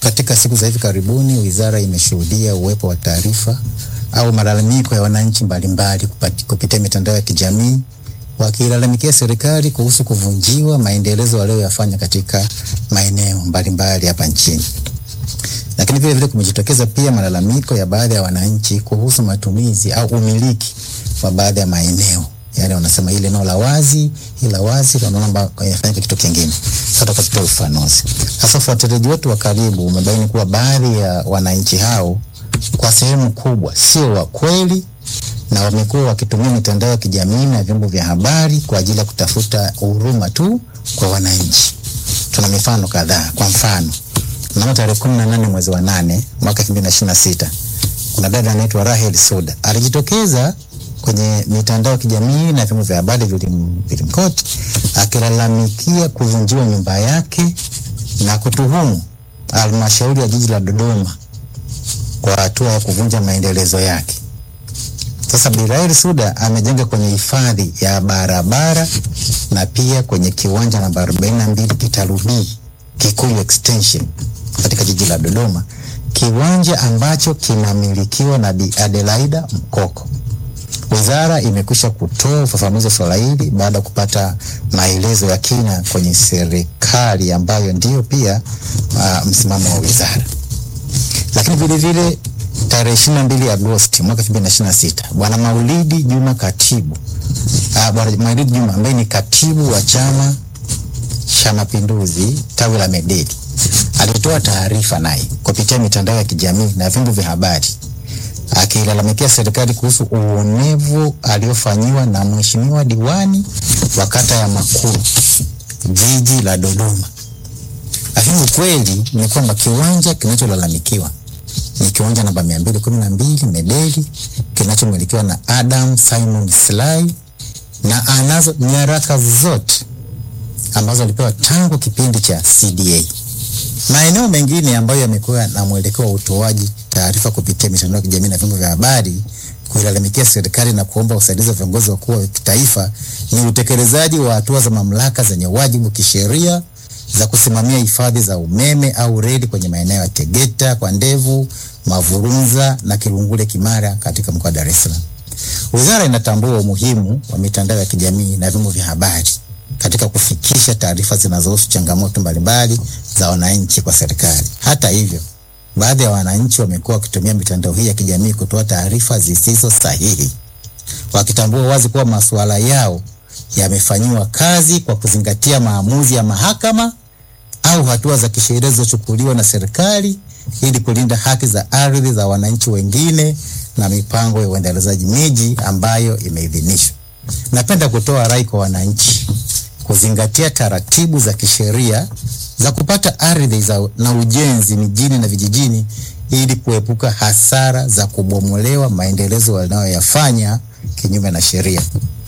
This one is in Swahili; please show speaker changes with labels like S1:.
S1: Katika siku za hivi karibuni, wizara imeshuhudia uwepo wa taarifa au malalamiko ya wananchi mbalimbali kupati- kupitia mitandao ya kijamii wakilalamikia serikali kuhusu kuvunjiwa maendelezo walioyafanya katika maeneo mbalimbali hapa nchini. Lakini vile vile kumejitokeza pia malalamiko ya baadhi ya wananchi kuhusu matumizi au umiliki wa baadhi ya maeneo. Yaani wanasema ile eneo la wazi, ila wazi wanaomba yafanyike kitu kingine. Sasa tukatoa ufafanuzi. Sasa ufuatiliaji wetu wa karibu umebaini kuwa baadhi ya wananchi hao kwa sehemu kubwa sio wa kweli na wamekuwa wakitumia mitandao ya kijamii na vyombo vya habari kwa ajili ya kutafuta huruma tu kwa wananchi. Tuna mifano kadhaa. Kwa mfano, mnamo tarehe kumi na nane mwezi wa nane mwaka elfu mbili na ishirini na sita kuna dada anaitwa Rahel Suda alijitokeza kwenye mitandao ya kijamii na vyombo vya habari vilim- vilimkoti akilalamikia kuvunjiwa nyumba yake na kutuhumu halmashauri ya jiji la Dodoma kwa hatua ya kuvunja maendelezo yake. Sasa Birail Suda amejenga kwenye hifadhi ya barabara na pia kwenye kiwanja namba 42 kitalu B Kikuyu Extension katika jiji la Dodoma, kiwanja ambacho kinamilikiwa na Bi Adelaida Mkoko. Wizara imekwisha kutoa ufafanuzi wa swala hili baada ya kupata maelezo ya kina kwenye serikali ambayo ndiyo pia uh, msimamo wa wizara. Lakini vile vile tarehe ishirini na mbili Agosti mwaka elfu mbili na ishirini na sita Bwana Maulidi Juma katibu uh, Bwana Maulidi Juma ambaye ni katibu wa Chama cha Mapinduzi tawi la Medeli alitoa taarifa naye kupitia mitandao ya kijamii na vyombo vya habari akilalamikia serikali kuhusu uonevu aliofanyiwa na mheshimiwa diwani wa kata ya Makuru jiji la Dodoma. Lakini ukweli ni kwamba kiwanja kinacholalamikiwa ni kiwanja namba mia mbili kumi na mbili Medeli kinachomilikiwa na Adam Simon Slai na anazo nyaraka zote ambazo alipewa tangu kipindi cha CDA. Maeneo mengine ambayo yamekuwa na mwelekeo wa utoaji taarifa kupitia mitandao ya kijamii na vyombo vya habari kuilalamikia serikali na kuomba usaidizi wa viongozi wakuu wa kitaifa ni utekelezaji wa hatua za mamlaka zenye wajibu kisheria za kusimamia hifadhi za umeme au reli kwenye maeneo ya Tegeta kwa Ndevu, Mavurunza na Kilungule Kimara katika mkoa wa Dar es Salaam. Wizara inatambua umuhimu wa mitandao ya kijamii na vyombo vya habari katika kufikisha taarifa zinazohusu changamoto mbalimbali za wananchi kwa serikali. Hata hivyo, baadhi ya wananchi wamekuwa wakitumia mitandao hii ya kijamii kutoa taarifa zisizo sahihi, wakitambua wazi kuwa masuala yao yamefanyiwa kazi kwa kuzingatia maamuzi ya mahakama au hatua za kisheria zilizochukuliwa na serikali ili kulinda haki za ardhi za wananchi wengine na mipango ya uendelezaji miji ambayo imeidhinishwa. Napenda kutoa rai kwa wananchi kuzingatia taratibu za kisheria za kupata ardhi za na ujenzi mijini na vijijini ili kuepuka hasara za kubomolewa maendelezo wanayoyafanya kinyume na sheria.